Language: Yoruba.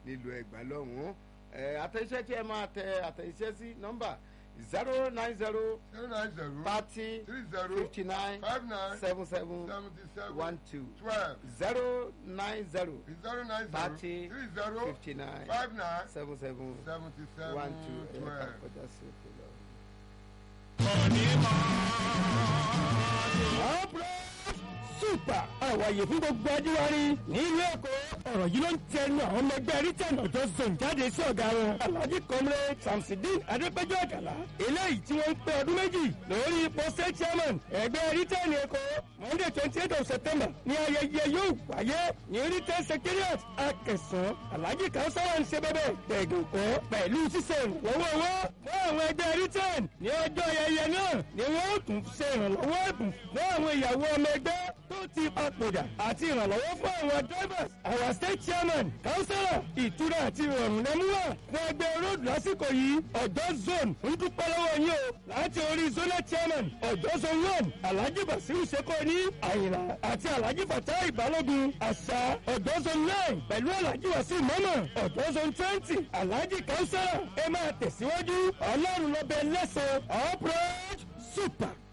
nílùú ẹgbàá lọ́hùn-ún àtẹ̀iṣẹ́ tí ẹ máa tẹ àtẹ̀iṣẹ́ sí nọ́mbà zero nine zero zero nine zero thirty three zero fifty nine five nine seven seven seventy seven one two twelve zero nine zero zero nine zero thirty three zero fifty nine five nine seven seven seventy seven one two ẹ̀ka twelve. kọjá sí òkè lọ. super àwàyè fún gbogbo ajíwárí nílùú èkó ọ̀rọ̀ yìí ló ń tẹnu àwọn ọmọ ẹgbẹ́ rítẹ̀n ọjọ́ zone jáde sí ọ̀gá wọn alhaji comrade samsidin adépẹ́jọ́ àgàlà eléyìí tí wọ́n ń pé ọdún méjì lórí ipò state chairman ẹgbẹ́ rítẹ̀n èkó monday twenty eight of september ní ayẹyẹ yóò wáyé ní rítẹ̀n secretariat akẹsàn alhaji kausara ń ṣe bẹ́bẹ̀ tẹ̀gànkọ́ pẹ̀lú ṣíṣe ìrànlọ́wọ́ owó fún àwọn ẹgbẹ́ rítẹ̀n ní ọjọ́ ayẹyẹ náà ni wọ́n ó tún ṣe ìrànlọ́wọ́ ẹ̀bùn fún àwọn ìyàwó ọmọ ẹgbẹ́ tó ti papòdà àti ìrànlọ́wọ́ fún àwọn drivers our state chairman councillor ìtura àti ìrọ̀rùn lẹ́múwà fún ẹgbẹ́ road lásìkò yìí ọ̀dọ́ zone ń dúpẹ́ lọ́wọ́ yín o láti orí zonal chairman ọ̀dọ́ zone one alhaji basiru seko ní àyìnlá àti alhaji fatai balógun àṣà ọ̀dọ́ zone nine pẹ̀lú alhaji wasiu mọ́mọ́ ọ̀dọ́ zone twenty alhaji councillor ẹ máa tẹ̀síwájú ọlọ́run lọ́bẹ̀ lẹ́sàn-án all praise super.